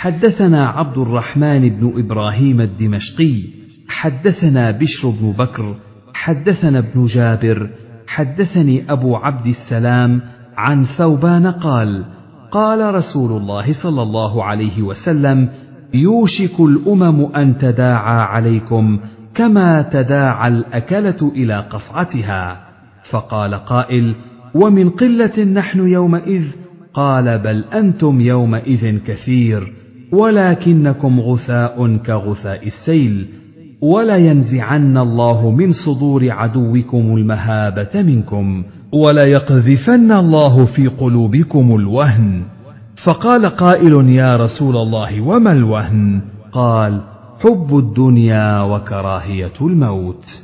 حدثنا عبد الرحمن بن ابراهيم الدمشقي حدثنا بشر بن بكر حدثنا ابن جابر حدثني ابو عبد السلام عن ثوبان قال قال رسول الله صلى الله عليه وسلم يوشك الامم ان تداعى عليكم كما تداعى الاكله الى قصعتها فقال قائل ومن قله نحن يومئذ قال بل انتم يومئذ كثير ولكنكم غثاء كغثاء السيل ولينزعن الله من صدور عدوكم المهابه منكم وليقذفن الله في قلوبكم الوهن فقال قائل يا رسول الله وما الوهن قال حب الدنيا وكراهيه الموت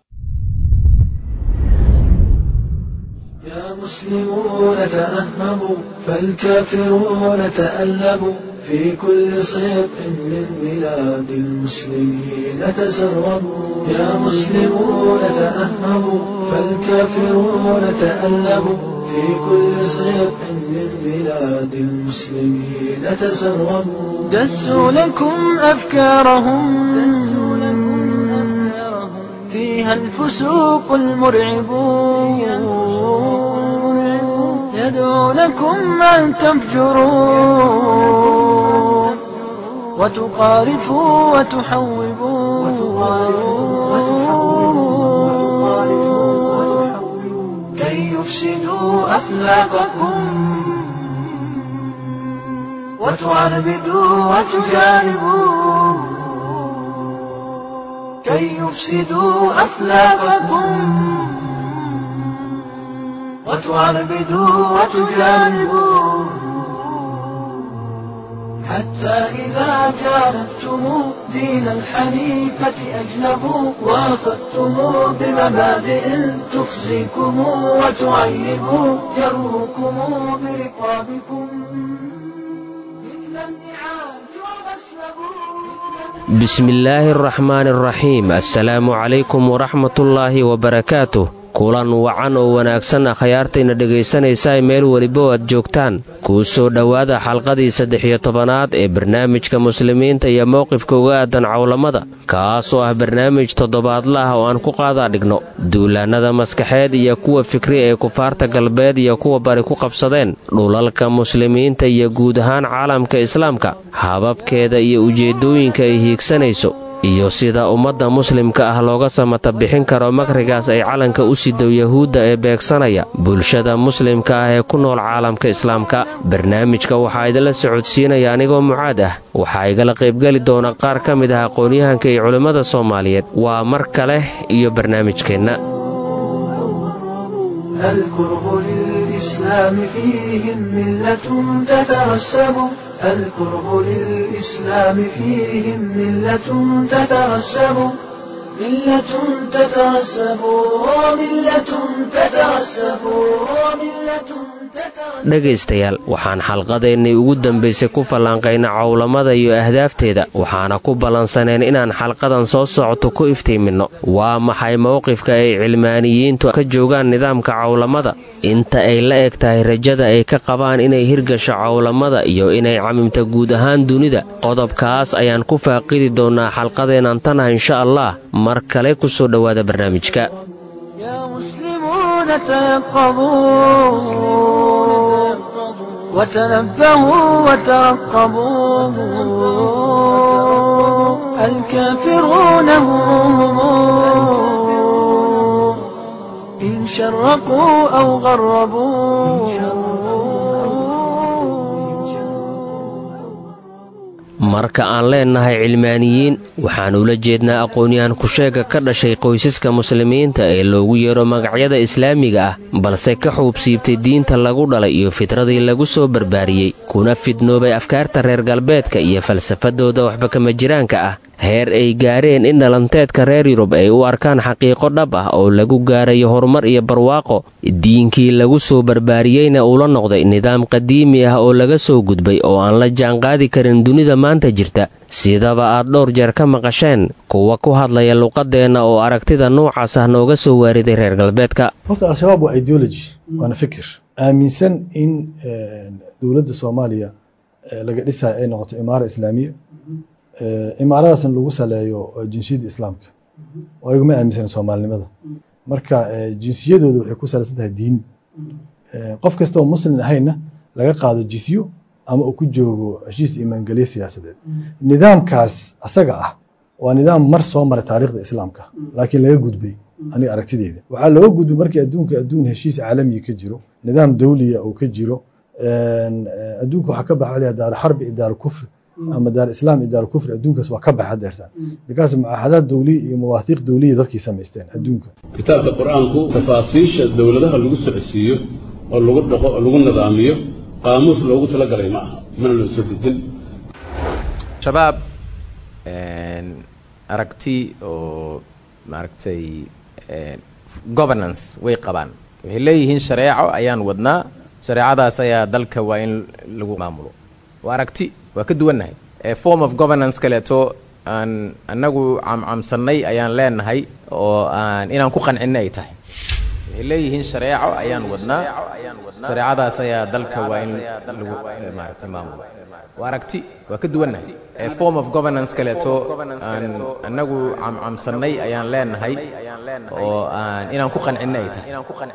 يا مسلمون تأهبوا فالكافرون تألبوا في كل صدق من بلاد المسلمين تسربوا يا مسلمون تأهبوا فالكافرون تألبوا في كل صدق من بلاد المسلمين تسربوا دسوا لكم أفكارهم دسوا لكم أفكارهم فيها الفسوق المرعبون يدعونكم أن تفجروا وتقارفوا وتحوبوا كي يفسدوا أخلاقكم وتعربدوا وتجانبوا كي يفسدوا أخلاقكم وتعربدوا وتجانبوا حتى إذا جانبتم دين الحنيفة أجنبوا وأخذتم بمبادئ تخزيكم وتعيب جروكم برقابكم مثل النعاج ومسلبوا bismillaahi araxmaani araxiim assalaamu calaykum waraxmatullaahi wabarakaatuh kulan wacan oo wanaagsan akhyaartayna dhegaysanaysaa meel weliba oo aad joogtaan kuu soo dhowaada xalqadii saddex iyo tobanaad ee barnaamijka muslimiinta iyo mowqifka uga aadan cawlamada kaas oo ah barnaamij toddobaadla ah oo aan ku qaadaa dhigno duulaannada maskaxeed iyo kuwa fikri ee kufaarta galbeed iyo kuwa bari ku qabsadeen dhulalka muslimiinta iyo guud ahaan caalamka islaamka hababkeeda iyo ujeeddooyinka ay hiigsanayso iyo sida ummadda muslimka ah looga samata bixin karo makrigaas ay calanka u sido yahuudda ee beegsanaya bulshada muslimka ah ee ku nool caalamka islaamka barnaamijka waxaa idinla socodsiinaya anigoo mucaad ah waxaa igala qaybgeli doona qaar ka mid ah aqoon-yahanka iyo culimmada soomaaliyeed waa mar kale iyo barnaamijkeenna الكره للإسلام فيهم ملة تترسب الكره للإسلام فيهم ملة تترسب ملة تترسب وملة تترسب وملة تترسب dhegaystayaal waxaan xalqadeennii ugu dambaysay ku fallaanqayna cawlamada iyo ahdaafteeda waxaana ku ballansaneen inaan xalqadan soo socoto ku iftiiminno waa maxay mowqifka ay cilmaaniyiintu ka joogaan nidaamka cawlamada inta ay la eg tahay rajada ay ka qabaan inay hirgasho cawlamada iyo inay camimta guud ahaan dunida qodobkaas ayaan ku faaqidi doonnaa xalqadeennan tanaha insha allah mar kale ku soo dhowaada barnaamijka يا مسلمون تيقظوا وتنبهوا وترقبوا الكافرون هم إن شرقوا أو غربوا marka aan leennahay cilmaaniyiin waxaan ula jeednaa aqoon-yahan kusheega ka dhashay qoysaska muslimiinta ee loogu yeero magacyada islaamiga ah balse ka xuubsiibtay diinta lagu dhalay iyo fitradii lagu soo barbaariyey kuna fidnoobay afkaarta reer galbeedka iyo falsafadooda waxba kama jiraanka ah heer ay gaareen in dhalanteedka reer yurub ay u arkaan xaqiiqo dhab ah oo lagu gaarayo horumar iyo barwaaqo diinkii lagu soo barbaariyeyna uula noqday nidaam qadiimi ah oo laga soo gudbay oo aan la jaanqaadi karin dunida maanta jirta sidaba aad dhowr jeer ka maqasheen kuwa ku hadlaya luqadeenna oo aragtida noocaas ah nooga soo waariday reer galbeedka horta al-shabaab waa ideology waana fikir aaminsan in dowladda soomaaliya laga dhisayo ay noqoto imaara islaamiya imaaradaasna lagu saleeyo jinsiyadda islaamka oo ayaguma aaminsan soomaalinimada marka jinsiyadooda waxay ku salaysan tahay diin qof kasta oo muslim ahayna laga qaado jisyo ama uu ku joogo heshiis imaangelye siyaasadeed nidaamkaas asaga ah waa nidaam mar soo maray taariikhda islaamka laakiin laga gudbay aniga aragtideyda waxaa looga gudbay markii adduunka adduun heshiis caalamiya ka jiro nidaam dawliya uu ka jiro adduunka waxaa ka baxa daar xarbi iyo daar kufri ama daar islaam iyo daar kufri adduunkaas waa ka baxa deertaan bikaas mucaahadaad dawliya iyo mawaahiiq dawliya dadkii samaysteen adduunka kitaabka qur-aanku tafaasiisha dowladaha lagu socodsiiyo oo lagu dhaqo oo lagu nidaamiyo qaamuus loogu talagalay ma aha mana loo soo dejin shabaab aragti oo maaragtay governance way qabaan waxay leeyihiin shareeco ayaan wadnaa shareecadaas ayaa dalka waa in lagu maamulo waa aragti waa ka duwannahay form of governance kaleeto aan annagu camcamsannay ayaan leenahay oo aan inaan ku qancinna ay tahay waxay leeyihiin shareeco ayaan wadnaa shareecadaas ayaa dalka waa in lagu maaragtay maamulo waa aragti waa ka duwannahay form of governance kaleeto aan annagu camcamsannay ayaan leenahay oo aan inaan ku qancinna ay tahay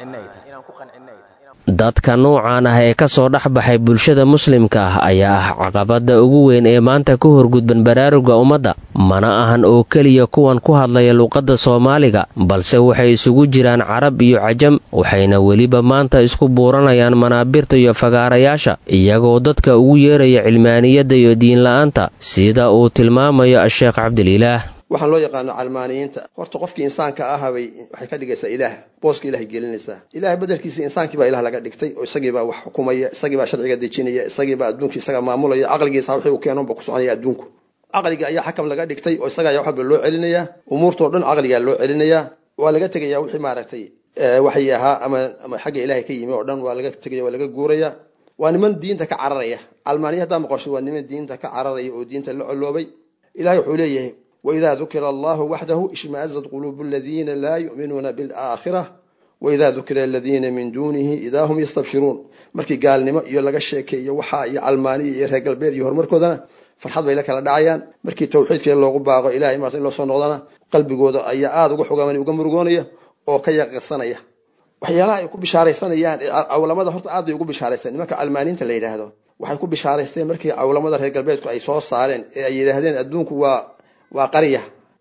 dadka nuucan ah ee ka soo dhex baxay bulshada muslimka ah ayaa ah caqabadda ugu weyn ee maanta ku horgudban baraaruga ummadda mana ahan oo keliya kuwan ku hadlaya luuqadda soomaaliga balse waxay isugu jiraan carab iyo cajam waxayna weliba maanta isku buuranayaan manaabirta iyo fagaarayaasha iyagoo dadka ugu yeeraya cilmaaniyadda iyo diinla'aanta sida uu tilmaamayo a-sheekh cabdililaah waxaan loo yaqaano calmaaniyiinta horta qofkii insaanka ahabay waxay ka dhigaysaa ilaah booska ilahay gelinaysaa ilahay bedelkiisa insaankii baa ilah laga dhigtay oo isagiibaa wax xukumaya isagiibaa sharciga dejinaya isagiibaa adduunkii isaga maamulaya caqligiisa wixii uu keenonba ku soconaya adduunku caqliga ayaa xakam laga dhigtay oo isaga ayaa waxba loo celinayaa umuurtoo dhan caqligaa loo celinayaa waa laga tegaya wixii maaragtay waxay ahaa ama ama xagga ilahay ka yimi oo dhan waa laga tegaya waa laga guuraya waa niman diinta ka cararaya calmaaniya haddaa maqasho waa niman diinta ka cararaya oo diinta la coloobay ilahay wuxuu leeyahay وإذا ذكر الله وحده اشمأزت قلوب الذين لا يؤمنون بالآخرة وإذا ذكر الذين من دونه إذا هم يستبشرون markii gaalnimo iyo laga sheekeeyo waxa iyo almaaniya iyo reer galbeed iyo horumarkoodana farxad bay la kala dhacayaan markii tawxiidkii loogu baaqo ilahay maas in loo soo noqdana qalbigooda ayaa aada uga xogaamani uga murugoonaya oo ka yaqirsanaya waxyaalaha ay ku bishaaraysanayaan cawlamada horta aad bay ugu bishaaraysteen nimanka almaaniinta la yidhaahdo waxay ku bishaaraysteen markii cawlamada reer galbeedku ay soo saareen ee ay yidhaahdeen adduunku waa waa qarya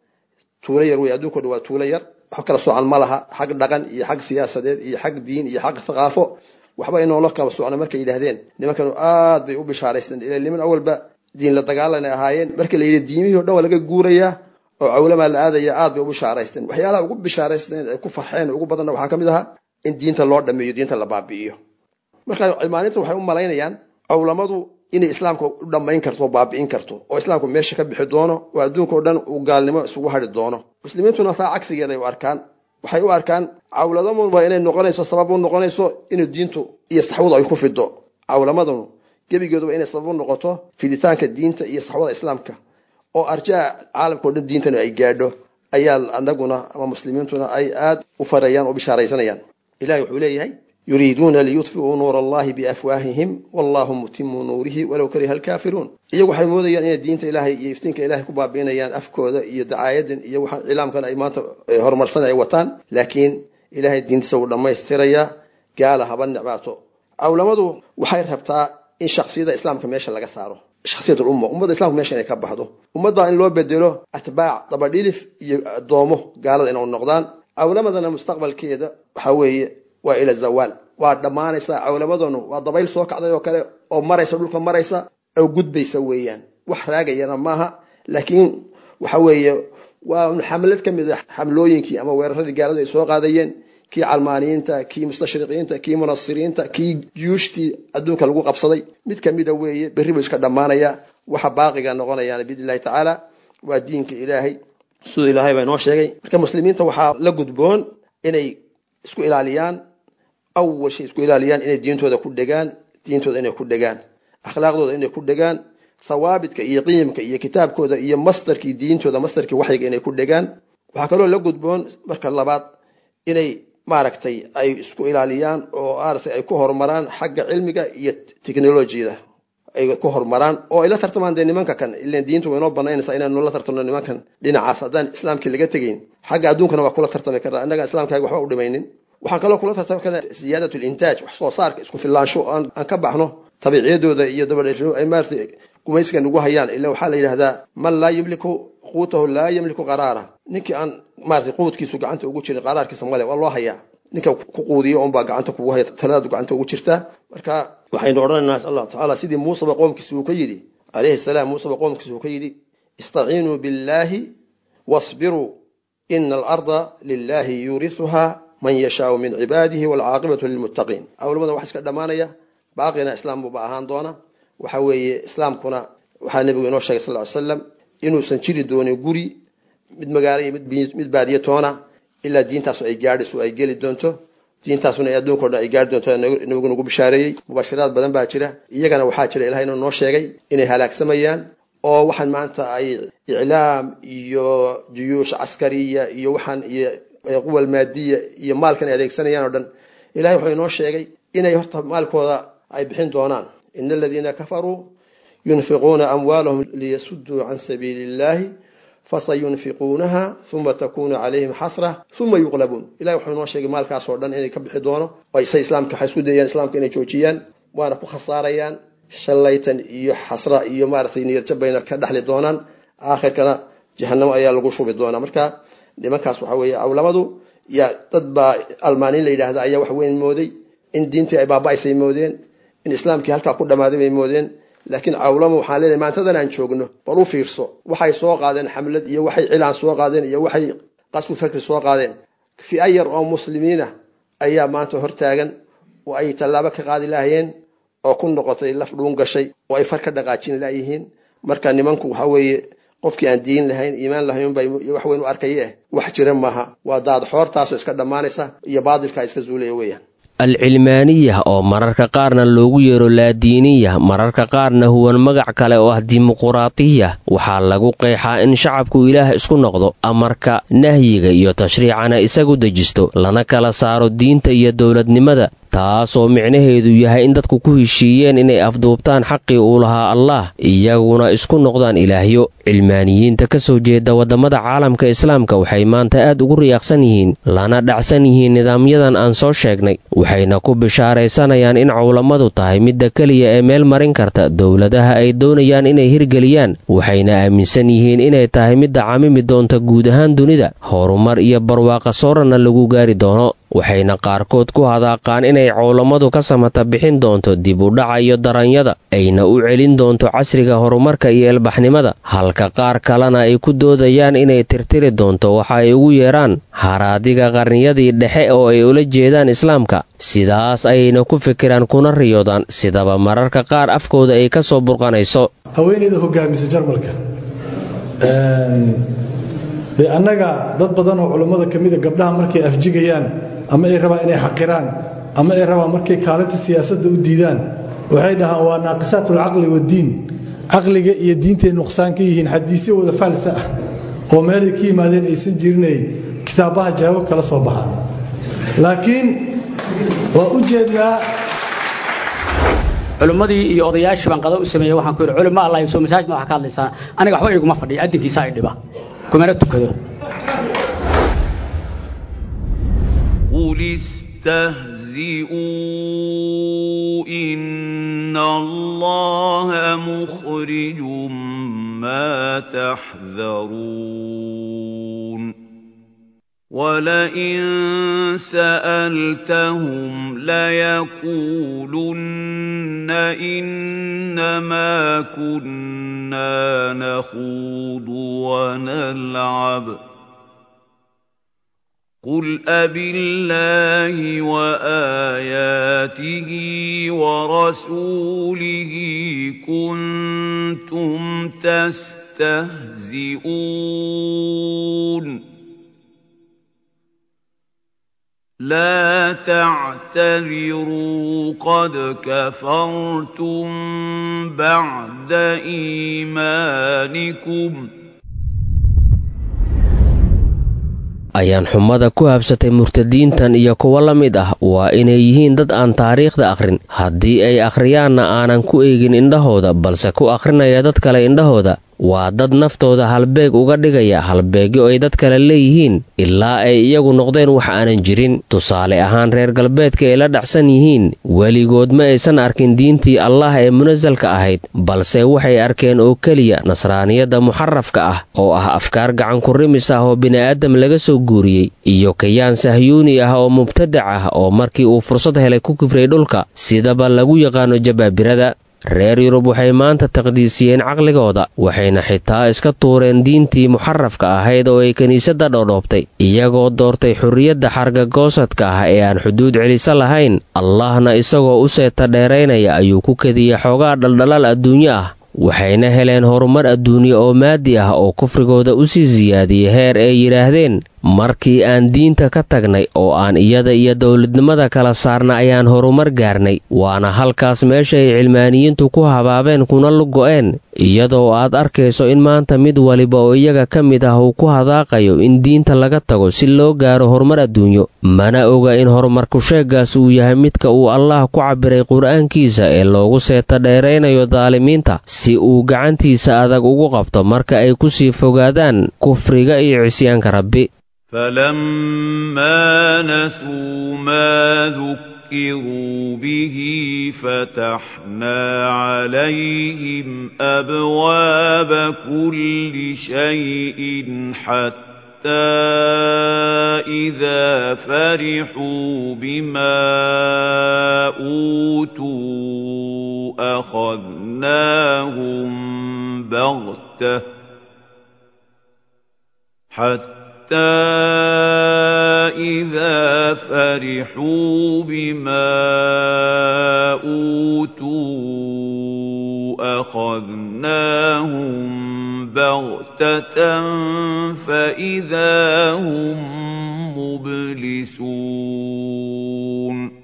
tuulo yar wey adduunko dhan waa tuulo yar wax kala soocan ma laha xag dhaqan iyo xag siyaasadeed iyo xag diin iyo xag thaqaafo waxba inoola kala socna markay yidhahdeen nimankanu aad bay u bishaaraysteen ila niman awalba diin la dagaalanay ahaayeen markii la yidhi diimihii o dhan waa laga guurayaa oo cawlamaa la aadaya aad bay u bishaaraysteen waxyaalaha ugu bishaaraysteen ay ku farxeen ugu badanna waxaa ka mid ahaa in diinta loo dhameeyo diinta la baabi'iyo marka cilmaaninta waxay u malaynayaan cawlamadu inay islaamka u dhammayn karto oo baabi'in karto oo islaamku meesha ka bixi doono oo adduunka o dhan uu gaalnimo isugu hadhi doono muslimiintuna taa cagsigeeday u arkaan waxay u arkaan cawladamunba inay noqonayso sabab u noqonayso inuu diintu iyo saxwadu ay ku fido cawlamadunu gebigeeduba inay sabab u noqoto fiditaanka diinta iyo saxwada islaamka oo arjaa caalamka o dhan diintana ay gaadho ayaa anaguna ama muslimiintuna ay aad u farayaan oo bishaaraysanayaan ilahi wuxuu leeyahay yuriiduuna liyudfiuu nuur allahi biafwaahihim wallahu mutimu nuurihi walow kariha alkaafiruun iyagu waxay moodayaan inay diinta ilaahay iyo iftiinka ilahay ku baabi'inayaan afkooda iyo dacaayadan iyo waxaan cilaamkan ay maanta horumarsan ay wataan laakiin ilahay diintiisa wuu dhammaystirayaa gaala haba necbaato cawlamadu waxay rabtaa in shaksiyada islaamka meesha laga saaro shaksiyat lumma ummadda islamka meesha inay ka baxdo ummadda in loo bedelo atbaac dabadhilif iyo addoomo gaalada inay noqdaan cawlamadana mustaqbalkeeda waxaa weeye waa ila zawaal waa dhammaanaysaa cawlamadanu waa dabayl soo kacday oo kale oo maraysa dhulka maraysa oo gudbaysa weeyaan wax raagayana maaha laakiin waxa weeye waa xamlad ka mid a xamlooyinkii ama weeraradii gaaladu ay soo qaadayeen kii calmaaniyiinta kii mustashriqiinta kii munasiriinta kii juyuushtii adduunka lagu qabsaday mid kamida weeye berri buu iska dhammaanaya waxa baaqiga noqonayaan biidn illahi tacaala waa diinka ilaahay siduu ilaahay baa inoo sheegay marka muslimiinta waxaa la gudboon inay isku ilaaliyaan awal shay isku ilaaliyaan inay diintooda ku dhegaan diintooda inay ku dhegaan akhlaaqdooda inay ku dhegaan thawaabitka iyo qiimka iyo kitaabkooda iyo masdarkii diintooda masdarkii waxyiga inay ku dhegaan waxaa kaloo la gudboon marka labaad inay maaragtay ay isku ilaaliyaan oo maaragtay ay ku horumaraan xagga cilmiga iyo technolojiyada ay ku horumaraan oo ay la tartamaan dee nimanka kan ilan diintu waynoo banaynaysaa inaanu la tartamno nimankan dhinacaas haddaan islaamkii laga tegayn xagga adduunkana waa kula tartami karnaa innagaan islaamkaaga waxba u dhimaynin waxaan kaloo kula tartami karnaa ziyaadat lintaaj wax soo saarka isku filaansho aan ka baxno tabiiciyadooda iyo dabadhero ay maarata gumaysiga nagu hayaan ila waxaa la yidhahdaa man laa yamliku quutahu laa yamliku qaraara ninkii aan maarata quudkiisu gacanta ugu jirin qaraarkiisa male waa loo hayaa ninka ku quudiyo unbaa gacanta kugu haya taladaadu gacanta ugu jirtaa marka waxaynu odhanaynaa insha allah tacaala sidii muuseba qoomkiisa uu ka yidhi calayhi salaam muuseba qoomkiisa uu ka yidhi istaciinuu billaahi wasbiruu ina alarda lilaahi yuurisuhaa man yashaau min cibaadihi waalcaaqibatu lilmuttaqiin awlamada wax iska dhammaanaya baaqina islaam buuba ahaan doona waxa weeye islaamkuna waxaa nebigu inoo sheegay sal ly slam inuusan jiri doonin guri mid magaalo iyo mid baadiye toona ilaa diintaasu ay gaadhayso ay geli doonto diintaasuna ay adduunka o dhan ay gaari doonto nabigu nagu bishaareeyey mubashiraad badan baa jira iyagana waxaa jira ilahay inuu noo sheegay inay halaagsamayaan oo waxaan maanta ay iclaam iyo juyuush caskariya iyo waxaan iyo quwal maadiya iyo maalkan ay adeegsanayaan oo dhan ilahay wuxuu inoo sheegay inay horta maalkooda ay bixin doonaan ina aladiina kafaruu yunfiquuna amwaalahum liyasuduu can sabiili illahi fasayunfiquunaha uma takunu calayhim xasra uma yuqlabuun ilahi wuxuu inoo sheegay maalkaasoo dhan inay ka bixi doono oo isay islaamka waxay isku dayayaan islaamka inay joojiyaan waana ku khasaarayaan shallaytan iyo xasra iyo maaratay niyadjab bayna ka dhexli doonaan aakhirkana jahanamo ayaa lagu shubi doonaa marka nimankaas waxa weeye awlamadu ya dad baa almaaniin la yidhaahda ayaa wax weyn mooday in diintii ay baaba'aysay moodeen in islaamkii halkaa ku dhammaaday bay moodeen laakiin cawlama waxaan leenahay maantadan aan joogno bal u fiirso waxay soo qaadeen xamlad iyo waxay cilaan soo qaadeen iyo waxay qasbu fakri soo qaadeen fi-a yar oo muslimiina ayaa maanta hortaagan oo ay tallaabo ka qaadi lahayeen oo ku noqotay laf dhuun gashay oo ay far ka dhaqaajin layihiin marka nimanku waxa weeye qofkii aan diin lahayn iimaan lahaynba wax weyn u arkaye wax jira maaha waa daad xoortaasoo iska dhammaanaysa iyo baadilkaa iska zuulaya weeyaan alcilmaaniya oo mararka qaarna loogu yeero laadiiniya mararka qaarna huwan magac kale oo ah dimuquraatiya waxaa lagu qeexaa in shacabku ilaah isku noqdo amarka nahyiga iyo tashriicana isagu dejisto lana kala saaro diinta iyo dowladnimada taasoo micnaheedu yahay in dadku ku heshiiyeen inay afduubtaan xaqii uu lahaa allaah iyaguna isku noqdaan ilaahyo cilmaaniyiinta ka soo jeeda waddamada caalamka islaamka waxay maanta aad ugu riyaaqsan yihiin lana dhacsan yihiin nidaamyadan aan soo sheegnay waxayna ku bishaaraysanayaan in cowlamadu tahay midda keliya ee meel marin karta dowladaha ay doonayaan inay hirgeliyaan waxayna aaminsan yihiin inay tahay midda camimi doonta guud ahaan dunida horumar iyo barwaaqa soorana lagu gaari doono waxayna qaarkood ku hadaaqaan inay cowlamadu ka samata bixin doonto dib u dhaca iyo daranyada ayna u celin doonto casriga horumarka iyo elbaxnimada halka qaar kalena ay ku doodayaan inay tirtiri doonto waxa ay ugu yeedhaan haraadiga qarniyadii dhexe oo ay ula jeedaan islaamka sidaas ayayna ku fikiraan kuna riyoodaan sidaba mararka qaar afkooda ay ka soo burqanayso haweeneyda hogaamisa jarmalka dee annaga dad badan oo culummada ka mida gabdhaha markay afjigayaan ama ay rabaan inay xaqiraan ama ay rabaan markay kaalinta siyaasadda u diidaan waxay dhahaan waa naaqisaat alcaqli waddiin caqliga iyo diintay nuqsaan ka yihiin xadiisyo wada faalsa ah oo meelay ka yimaadeen aysan jirinay kitaabaha jawaab kala soo baxaan laakiin waa u jeednaa culimmadii iyo odayaashii baan qada u sameeyey waxaan ku yidhi culimo allah soo masaajid ma waxa ka hadlaysaan aniga waxba iguma fadhiya adinkiisa ay dhiba kumana tukado قل استهزئوا إن الله مخرج ما تحذرون ولئن سألتهم ليقولن إنما كنا نخوض ونلعب قل أبالله وآياته ورسوله كنتم تستهزئون لا تعتذروا قد كفرتم بعد إيمانكم ayaan xumada ku habsatay murtadiintan iyo kuwo la mid ah waa inay yihiin dad aan taariikhda akhrin haddii ay akhriyaanna aanan ku eegin indhahooda balse ku akhrinaya dad kale indhahooda waa dad naftooda halbeeg uga dhigaya halbeegyo ay dad kale leeyihiin ilaa ay iyagu noqdeen wax aanan jirin tusaale ahaan reer galbeedka ay la dhacsan yihiin weligood ma aysan arkin diintii allah ee munasalka ahayd balse waxay arkeen oo keliya nasraaniyadda muxarafka ah oo ah afkaar gacanku-rimis ah oo bini'aadam laga soo guuriyey iyo kayaan sahyuuni ah oo mubtadac ah oo markii uu fursad helay ku kibray dhulka sidaba lagu yaqaano jabaabirada reer yurub waxay maanta taqdiisiyeen caqligooda waxayna xitaa iska tuureen diintii muxarafka ahayd oo ay kiniisadda dhoodhoobtay iyagoo doortay xurriyadda xargagoosadka ah ee aan xuduud celiso lahayn allahna isagoo u seeta dheeraynaya ayuu ku kadiyey xoogaa dhaldhalaal adduunyo ah waxayna heleen horumar adduunye oo maadi ah oo kufrigooda u sii siyaadiyey heer ay yidhaahdeen markii aan diinta ka tagnay oo aan iyada iyo dowladnimada kala saarna ayaan horumar gaarnay waana halkaas meesha ay cilmaaniyiintu ku habaabeen kuna lugo'een iyadoo aad arkayso in maanta mid waliba oo iyaga ka mid ah uu ku hadaaqayo in diinta laga tago si loo gaaro horumar adduunyo mana oga in horumarku sheeggaas uu yahay midka uu allah ku cabbiray qur'aankiisa ee loogu seeta dheeraynayo daalimiinta si uu gacantiisa adag ugu qabto marka ay ku sii fogaadaan kufriga iyo cisyaanka rabbi فلما نسوا ما ذكروا به فتحنا عليهم ابواب كل شيء حتى اذا فرحوا بما اوتوا اخذناهم بغته حتى حتى إذا فرحوا بما أوتوا أخذناهم بغتة فإذا هم مبلسون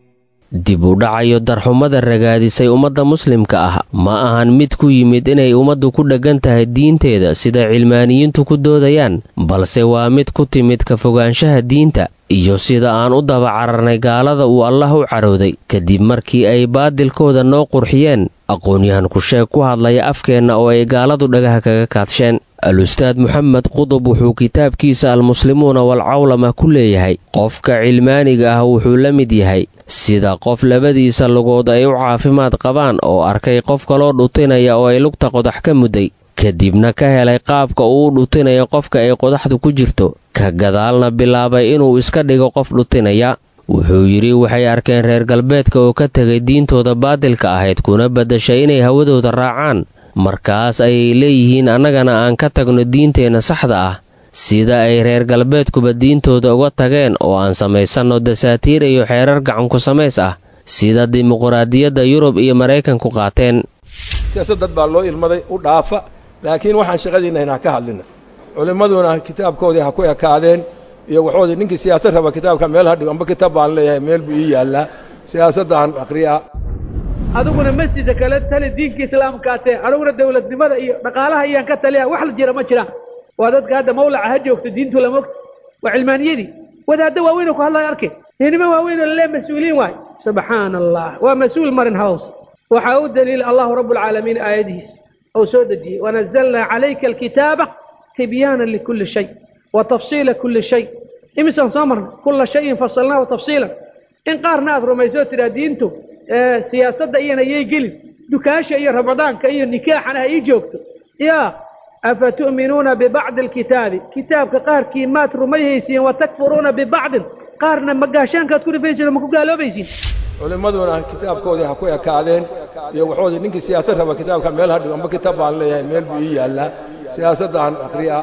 dib u dhacayo darxumada ragaadisay ummadda muslimka ah ma ahan mid ku yimid inay ummaddu ku dheggan tahay diinteeda sida cilmaaniyiintu ku doodayaan balse waa mid ku timid ka fogaanshaha diinta iyo sida aan u daba cararnay gaalada uu allah u carooday kadib markii ay baadilkooda noo qurxiyeen aqoon-yahan ku-sheeg ku hadlaya afkeenna oo ay gaaladu dhagaha kaga kaadsheen al-ustaad moxamed qudub wuxuu kitaabkiisa almuslimuuna walcawlama ku leeyahay qofka cilmaaniga ah wuxuu la mid yahay sida qof labadiisa lugood ay u caafimaad qabaan oo arkay qof kaloo dhutinaya oo ay lugta qodax ka mudday kadibna ka helay qaabka uu dhutinayo qofka ay qodaxdu ku jirto ka gadaalna bilaabay inuu iska dhigo qof dhutinaya wuxuu yidhi waxay arkeen reer galbeedka oo ka tegay diintooda baadilka ahayd kuna baddashay inay hawadooda raacaan markaas ayay leeyihiin annagana aan ka tagno diinteenna saxda ah sida ay reer galbeedkuba diintooda uga tageen oo aan samaysanno dasaatiir iyo xeerar gacanku samays ah sida dimuqraadiyadda yurub iyo maraykanku qaateen siyaasad dad baa loo ilmaday u dhaafa laakiin waxaan shaqadiinna inaan ka hadlina culimmaduna kitaabkoodii ha ku ekaadeen iyo waxoodii ninkii siyaasad raba kitaabka meel ha dhigo amba kitaab baan leeyahay meel buu ii yaallaa siyaasaddan akhriyaa adiguna masjidka kale tali diinka islaamkaatee aniguna dowladnimada iyo dhaqaalaha iyaan ka taliya wax la jira ma jiraan waa dadka hadda mawlaca ha joogto diintu lama ogta waa cilmaaniyadii wadaaddo waaweyn oo ku hadlaya arkay ninimo waaweyn oo lalee mas-uuliyiin waay subxaana allah waa mas-uul marin hawsa waxaa u daliila allahu rabu alcaalamiin aayadihiis ou soo dejiyey wanazalnaa calayka alkitaaba tibyaana likulli shay wa tafsiila kulli shay imisaan soo marnay kulla shayin fasalnaahu tafsiilan in qaarna aad rumayso tidhaa diintu siyaasadda iyana yay gelin dukaasha iyo ramadaanka iyo nikaaxana ha ii joogto yaa afa tu'minuuna bibacdi alkitaabi kitaabka qaarkii maad rumayhaysiin wa takfuruuna bibacdin qaarna magaashaankaad ku dhifaysiin oo ma ku gaaloobaysiin culimmaduna kitaabkoodii ha ku ekaadeen iyo waxoodii ninkii siyaasad raba kitaabka meel ha dhigo amba kitaab baan leeyahay meel buu ii yaallaa siyaasaddan akhriyaa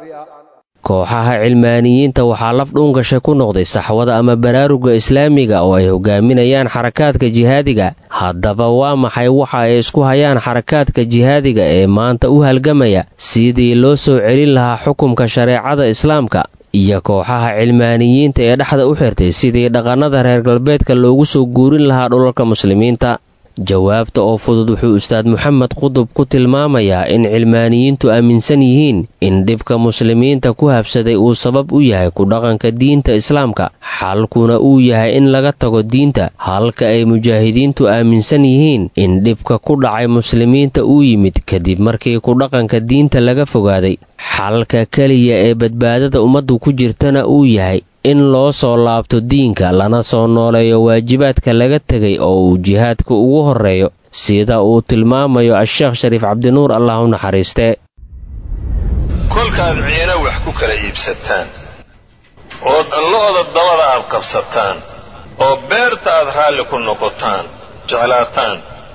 kooxaha cilmaaniyiinta waxaa laf dhuungashay ku noqday saxwada ama baraaruga islaamiga oo ay hogaaminayaan xarakaadka jihaadiga haddaba waa maxay waxa ay isku hayaan xarakaadka jihaadiga ee maanta u halgamaya sidii loo soo celin lahaa xukumka shareecada islaamka iyo kooxaha cilmaaniyiinta ee dhexda u xirtay sidii dhaqannada reer galbeedka loogu soo guurin lahaa dhulalka muslimiinta jawaabta oo fudud wuxuu ustaad moxamed qudub ku tilmaamayaa in cilmaaniyiintu aaminsan yihiin in dhibka muslimiinta ku habsaday uu sabab u yahay ku dhaqanka diinta islaamka xalkuna uu yahay in laga tago diinta halka ay mujaahidiintu aaminsan yihiin in dhibka ku dhacay muslimiinta uu yimid kadib markii ku dhaqanka diinta laga fogaaday xalka keliya ee badbaadada ummaddu ku jirtana uu yahay in loo soo laabto diinka lana soo nooleeyo waajibaadka laga tegay oo uu jihaadka ugu horreeyo sida uu tilmaamayo a-sheekh shariif cabdinuur allah u naxariistee kolkaad ciina wax ku kala iibsataan oo lo'da dabada aad qabsataan oo beerta aad raalli ku noqotaan jeclaataan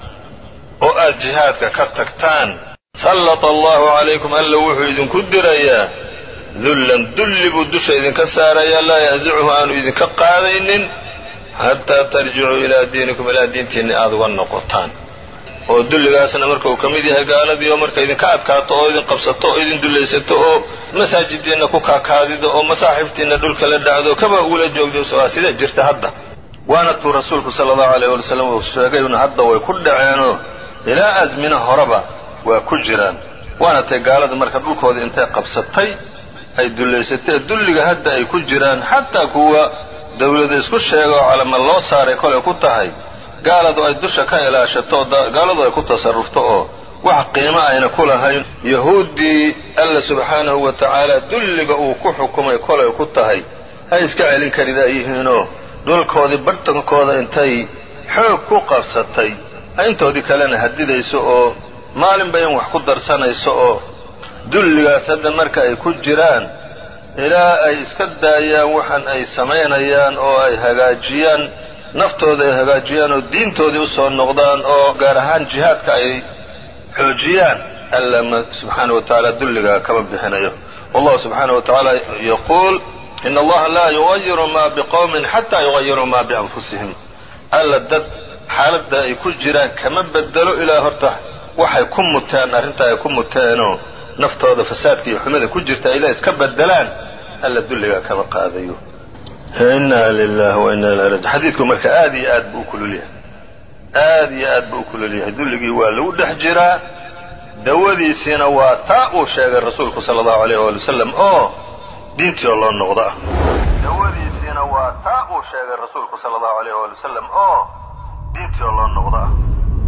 oo aad jihaadka ka tagtaan sallata allaahu calaykum alla wuxuu idinku dirayaa dullan dulli buu dusha idinka saarayaa laa yansicuhu aanu idinka qaadaynin xataa tarjicuu ilaa diinikum ilaa diintiinni aad uga noqotaan oo dulligaasna marka uu ka mid yahay gaaladii oo marka idinka adkaato oo idin qabsato oo idin dullaysato oo masaajidiinna ku kaakaadido oo masaaxibtiinna dhulka la dhacdo kaba ugula joogdo waa sida jirta hadda waana tuu rasuulku sala allahu alayh wali wasalam uu sheegayna hadda way ku dhaceenoo ilaa asmina horeba waa ku jiraan waana tay gaalada marka dhulkooda intay qabsatay ay dullaysatee dulliga hadda ay ku jiraan xataa kuwa dawlada isku sheega oo calama loo saaray kolay ku tahay gaaladu ay dusha ka ilaashato oo gaaladu ay ku tasarrufto oo wax qiimo ayna ku lahayn yahuuddii alla subxaanahu wa tacaala dulliga uu ku xukumay kolay ku tahay ay iska celin karidaa yihiinoo dhulkoodii barhtankooda intay xoog ku qabsatay ay intoodii kalena hadidayso oo maalinba in wax ku darsanayso oo dulligaas hadda marka ay ku jiraan ilaa ay iska daayaan waxan ay samaynayaan oo ay hagaajiyaan naftooda ay hagaajiyaan oo diintoodii u soo noqdaan oo gaar ahaan jihaadka ay xoojiyaan alla subxaana wa tacaala dulligaa kama bixinayo wallahu subxaana wa tacaala yaquul in allaha laa yugayiru ma biqowmin xataa yugayiruu ma bianfusihim alla dad xaaladda ay ku jiraan kama bedelo ilaa horta waxay ku muteen arrintaa ay ku muteenoo naftooda fasaadka iyo xumida ku jirta ilaa iska bedelaan alla dulligaa kama qaadayo inna lilahi wa inna ilahi raji xadiidku marka aad iyo aad buu u kululyahay aad iyo aad buu u kululyahay dulligii waa lagu dhex jiraa dawadiisiina waa taa uu sheegay rasuulku sala allahu alayh waali wasalam oo diintii oo loo noqdo ah dawadiisiina waa taa uu sheegay rasuulku sala allahu alayh waali wasalam oo diintii oo loo noqdo ah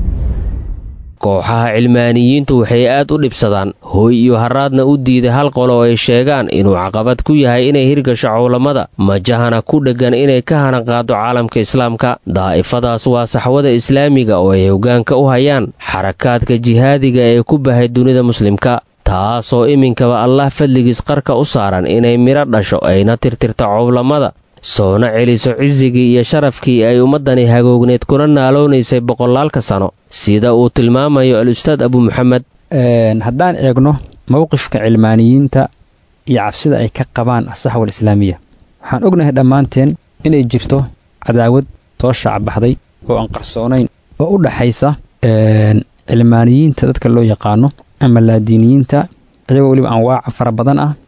kooxaha cilmaaniyiintu waxay aad u dhibsadaan hooy iyo haraadna u diiday hal qolo oo ay sheegaan inuu caqabad ku yahay inay hirgasho cowlamada majahana ku dheggan inay ka hana qaado caalamka islaamka daa'ifadaas waa saxwada islaamiga oo ay hoggaanka u hayaan xarakaadka jihaadiga ee ku bahay dunida muslimka taasoo iminkaba allah fadligiis qarka u saaran inay midho dhasho ayna tirtirto cowlamada soona celiso cisigii iyo sharafkii ay ummaddani hagoogneed kuna naaloonaysay boqolaalka sano sida uu tilmaamayo al-ustaad abu muxamed haddaan eegno mowqifka cilmaaniyiinta iyo cabsida ay ka qabaan asaxwa alislaamiya waxaan ognahay dhammaanteen inay jirto cadaawad soo shaacbaxday oo aan qarsoonayn oo u dhaxaysa cilmaaniyiinta dadka loo yaqaano ama laadiiniyiinta iyagoo weliba anwaaca fara badan ah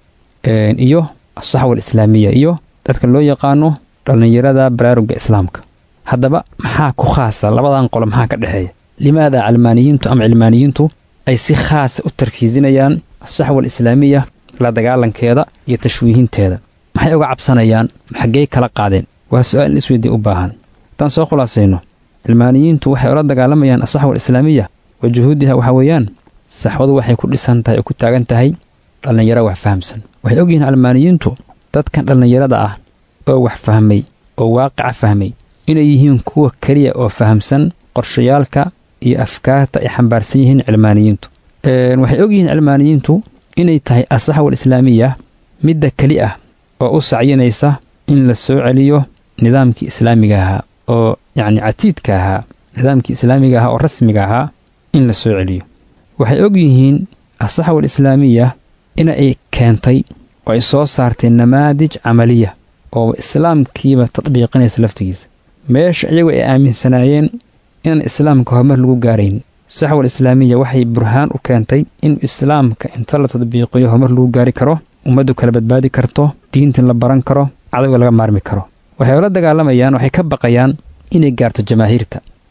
iyo asaxwa alislaamiya iyo dadka loo yaqaano dhallinyarada baraaruga islaamka haddaba maxaa ku khaasa labadan qolo maxaa ka dhexeeya limaada calmaaniyiintu ama cilmaaniyiintu ay si khaasa u tarkiisinayaan asaxwa alislaamiya la dagaalankeeda iyo tashwiihinteeda maxay uga cabsanayaan xaggey kala qaadeen waa su-aal in isweydii u baahan haddaan soo khulaasayno cilmaaniyiintu waxay ula dagaalamayaan asaxwa alislaamiya wa juhuudiha waxaa weeyaan saxwadu waxay ku dhisan tahay oo ku taagan tahay dhallinyaro wax fahamsan waxay ogyihiin calmaaniyiintu dadkan dhallinyarada ah oo wax fahmay oo waaqica fahmay inay yihiin kuwa keliya oo fahamsan qorshayaalka iyo afkaarta ay xambaarsan yihiin cilmaaniyiintu waxay ogyihiin cilmaaniyiintu inay tahay asaxwa alislaamiya midda keli ah oo u sacyinaysa in la soo celiyo nidaamkii islaamiga ahaa oo yacni catiidka ahaa nidaamkii islaamiga ahaa oo rasmiga ahaa in la soo celiyo waxay og yihiin asaxwa alislaamiya ina ay keentay oo ay soo saartay namaadij camaliya oo islaamkiiba tadbiiqinaysa laftigiisa meesha iyagu ay aaminsanaayeen inaan islaamka horumar lagu gaarayn saxwa alislaamiya waxay burhaan u keentay in islaamka inta la tadbiiqiyo horumar lagu gaari karo ummaddu kala badbaadi karto diintan la baran karo cadowga laga maarmi karo waxay ula dagaalamayaan waxay ka baqayaan inay gaarto jamaahiirta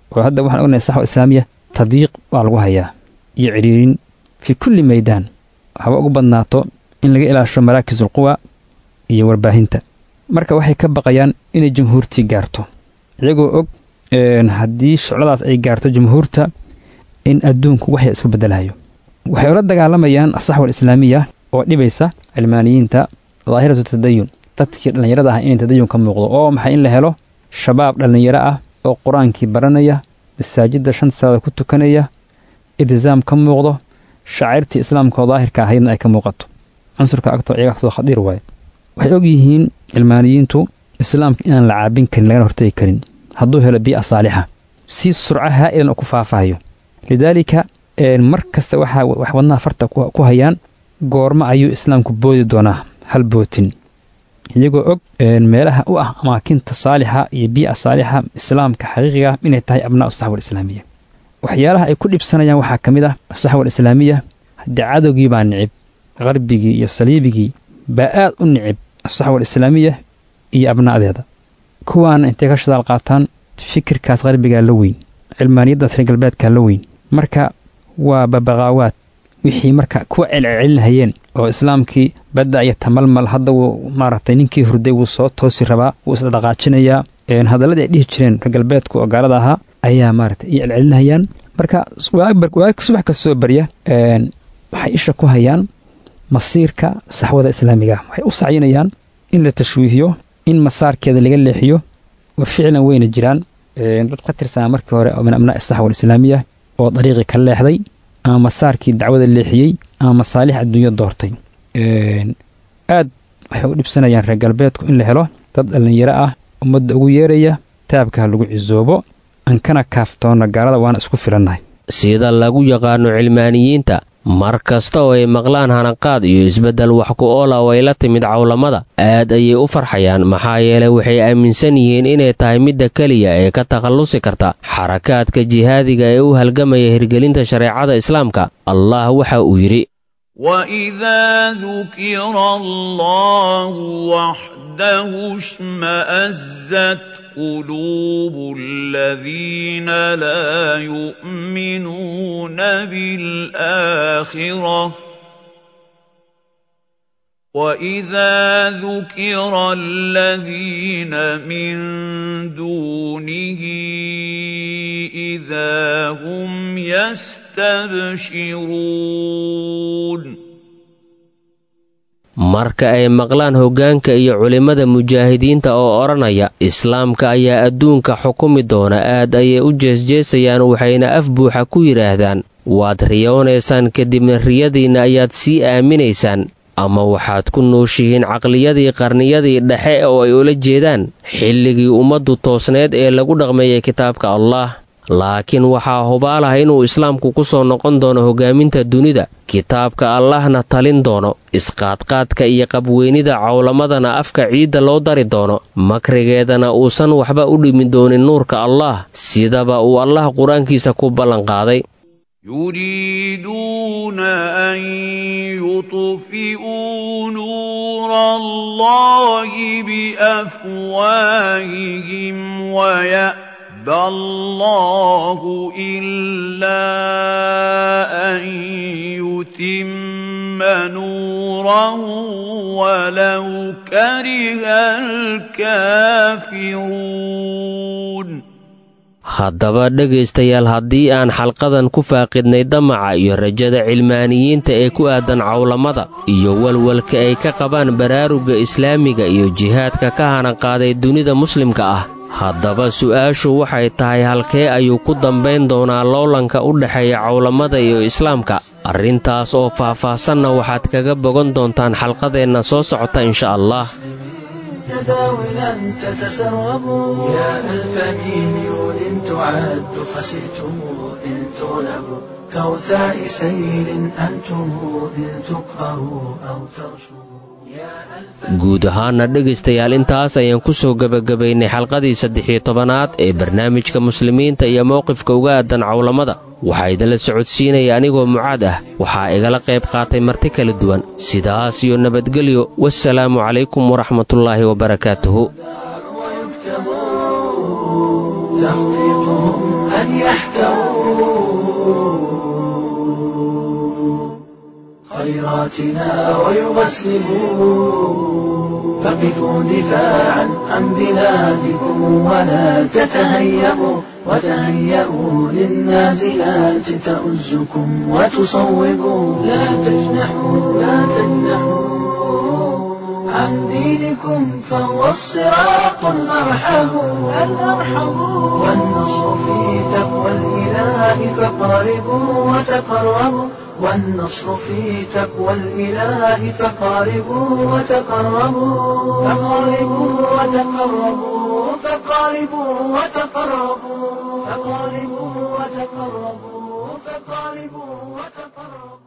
oo hadda waxaan ognahay saxwa islaamiya tadyiiq baa lagu hayaa iyo cidhiirin fii kulli maydaan haba ugu badnaato in laga ilaasho maraakisul quwa iyo warbaahinta marka waxay ka baqayaan inay jamhuurtii gaarto iyagoo og haddii shucladaas ay gaarto jamhuurta in adduunku waxya isku beddelahayo waxay ula dagaalamayaan asaxwa alislaamiya oo dhibaysa cilmaaniyiinta daahiratu tadayun dadkii dhallinyarada ah inay tadayun ka muuqdo oo maxay in la helo shabaab dhallinyaro ah oo qur-aankii baranaya masaajidda shan salaada ku tukanaya iltisaam ka muuqdo shacairtii islaamka oo daahirka ahaydna ay ka muuqato cunsurka agtoo iyaga agtoo khadiir waaye waxay og yihiin cilmaaniyiintu islaamka inaan la caabin karin lagana hortegi karin hadduu helo bii'a saalixa si surco haa'ilan oo ku faafahayo lidaalika mar kasta waxaa wax wadnaha farta ku hayaan goormo ayuu islaamku boodi doonaa hal bootin iyagoo og meelaha u ah amaakinta saalixa iyo bii'a saalixa islaamka xaqiiqiga inay tahay abnaa'u saxwa alislaamiya waxyaalaha ay ku dhibsanayaan waxaa ka mid ah saxwa alislaamiya haddii cadowgii baa nicib qarbigii iyo saliibigii baa aad u nicib asaxwa alislaamiya iyo abna'deeda kuwaana intay ka shadaal qaataan fikirkaas qarbigaa la weyn cilmaaniyaddaas reer galbeedkaa la weyn marka waa babaqaawaad wixii marka kuwa celcelinhayeen oo islaamkii badda iyo tamalmal hadda wuu maaragtay ninkii hurday wuu soo toosi rabaa wuu isdhaqaajinayaa hadalladii ay dhihi jireen reer galbeedku oo gaalada ahaa ayaa maaragtay iyo celcelinhayaan marka waag subax ka soo barya waxay isha ku hayaan masiirka saxwada islaamiga waxay u sacyinayaan in la tashwiihiyo in masaarkeeda laga leexiyo wa ficlan weyna jiraan dad ka tirsanaa markii hore oo min abnaa'i saxwa alislaamiya oo dariiqii ka leexday ama masaarkii dacwada leexiyey ama masaalix adduunyo doortay aad waxay u dhibsanayaan reer galbeedku in la helo dad dhallinyaro ah ummadda ugu yeeraya taabka ha lagu cisoobo ankana kaaftoonna gaalada waana isku filannahay sida lagu yaqaano cilmaaniyiinta mar kasta oo ay maqlaan hanaqaad iyo isbeddel wax ku oola oo ay la timid cawlamada aad ayay u farxayaan maxaa yeelay waxay aaminsan yihiin inay tahay midda keliya ee ka takhallusi karta xarakaadka jihaadiga ee u halgamaya hirgelinta shareecada islaamka allah waxa uu yidhi وإذا ذكر الله وحده اشمأزت قلوب الذين لا يؤمنون بالآخرة وإذا ذكر الذين من دونه إذا هم يستبشرون marka ay maqlaan hoggaanka iyo culimmada mujaahidiinta oo odhanaya islaamka ayaa adduunka xukumi doona aad ayay u jeesjeesayaan waxayna af buuxa ku yidhaahdaan waad riyoonaysaan kadibna riyadiinna ayaad sii aaminaysaan ama waxaad ku nooshihiin caqliyadii qarniyadii dhexe oo ay ula jeedaan xilligii ummaddu toosneed ee lagu dhaqmeeyay kitaabka allah laakiin waxaa hubaalaha inuu islaamku ku soo noqon doono hoggaaminta dunida kitaabka allahna talin doono isqaadqaadka iyo qabweynida cawlamadana afka ciidda loo dari doono makrigeedana uusan waxba u dhimi doonin nuurka allah sidaba uu allah qur-aankiisa ku ballanqaaday يريدون أن يطفئوا نور الله بأفواههم ويأبى الله إلا أن يتم نوره ولو كره الكافرون haddaba dhegaystayaal haddii aan xalqadan ku faaqidnay damaca iyo rajada cilmaaniyiinta ee ku aadan cawlamada iyo walwalka ay ka qabaan baraaruga islaamiga iyo jihaadka ka hanaqaaday dunida muslimka ah haddaba su'aashu waxay tahay halkee ayuu ku dambayn doonaa loolanka u dhexeeya cawlamada iyo islaamka arrintaas oo faah-faahsanna waxaad kaga bogan doontaan xalqadeenna soo socota insha allah تداولا تتسربوا يا ألف مليون تعد خسئتم إن تغلبوا كوثاء سيل أنتم إن تقهروا أو ترشدوا guud ahaana dhegaystayaal intaas ayaan ku soo gebagabaynay xalqadii saddex-iyo tobanaad ee barnaamijka muslimiinta iyo mowqifka uga aadan cawlamada waxaa idinla socodsiinaya anigoo mucaad ah waxaa igala qayb qaatay marti kala duwan sidaas iyo nabadgelyo wasalaamu calaykum waraxmatullaahi wabarakaatuhu تخطيطهم أن يحتووا خيراتنا ويغسلوا فقفوا دفاعا عن بلادكم ولا تتهيبوا وتهيئوا للنازلات تؤزكم وتصوبوا لا تجنحوا لا تجنحوا عن دينكم فهو الصراط الأرحم الأرحم والنصر في تقوى الإله فقاربوا وتقربوا والنصر في تقوى الإله فقاربوا وتقربوا فقاربوا وتقربوا فقاربوا وتقربوا فقاربوا وتقربوا فقاربوا وتقربوا